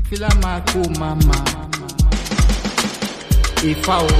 Fila Mako Mama. If I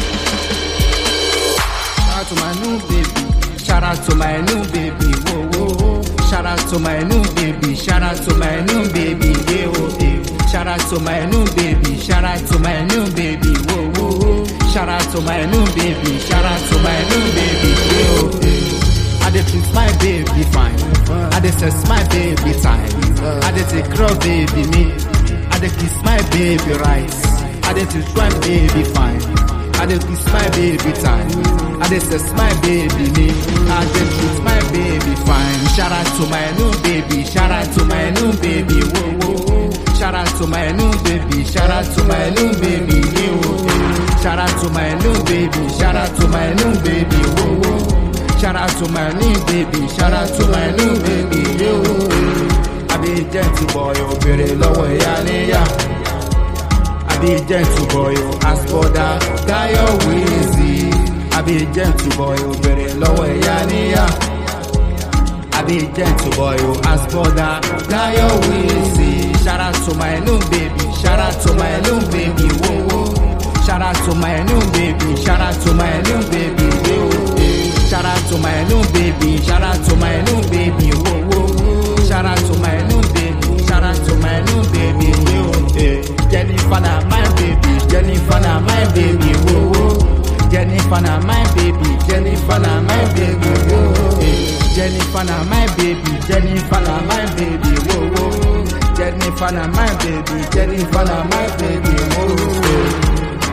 Shout out to my new baby. Shout out to my new baby. Whoa, whoa, whoa. Shout out to my new baby. Shout out to my new baby. Yeah, oh, yeah. Shout out to my new baby. Shout out to my new baby. Whoa, whoa, whoa. Shout out to my new baby. Shout out to my new baby. Yeah, oh, yeah. I dey please my baby fine. I dey sex my baby time. I dey take care of baby me. I dey kiss my baby right. I dey teach my baby fine. I dey kiss my baby time. I dey sex my baby me. I dey treat my baby fine. Shout out to my new baby. Shout out to my new baby. Whoa whoa whoa. Shout out to my new baby. Shout out to my new baby. Yeah, whoa, yeah. Shout out to my new baby. Shout out to my new baby. Whoa whoa. Shout out to my new baby. Shout out to my new baby. Yeah, whoa, yeah. I be gentle boy. Obìnrin lọ́wọ́ ìyá níyà. I be gentle boy, oh, as for that, Dayo Weezy. I be gentle boy, oh, bẹ̀rẹ̀ lọ́wọ́ ẹ̀yà níyà. I be gentle boy, oh, as for that, Dayo Weezy. Shout out to my new baby, shout out to my new baby, whoa, whoa. Shout out to my new baby, shout out to my new baby, whoa, whoa. Shout out to my new baby, shout out to my new baby, whoa, whoa. Shout out to my new baby, shout out to my new baby, whoa, whoa. Jennifer na my baby, Jennifer na my baby, whoa, whoa. Jennifer na my baby, Jennifer na my baby, whoa, whoa. Jennifer na my baby, Jennifer na my baby, whoa, whoa. Jennifer na my baby, Jennifer na my baby, whoa, whoa.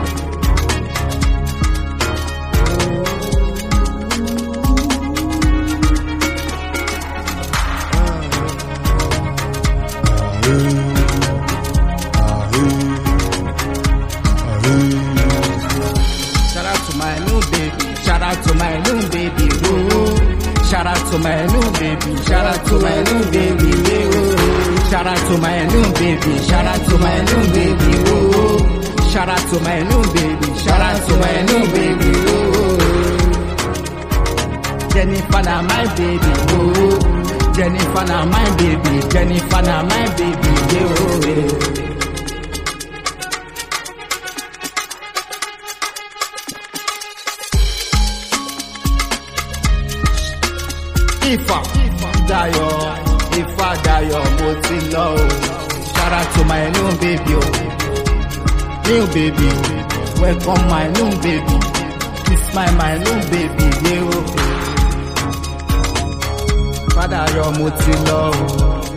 Shout out to my new baby. Shout out to my new baby. Whoa. Shout out to my new baby. Shout out to my new baby. Whoa. Shout out to my new baby. Shout out to my new baby. Whoa. Shout out to my new baby. Shout out to my new baby. Whoa. Jennifer na my baby. Whoa. Jennifer na my baby. Jennifer na my baby. Yeah, oh, yeah. Ifá Dayo Ifá Dayo mo ti lọ o. Shout out to my new baby o. New baby welcome my new baby. Kiss my my new baby ye o. Fadayo mo ti lọ o.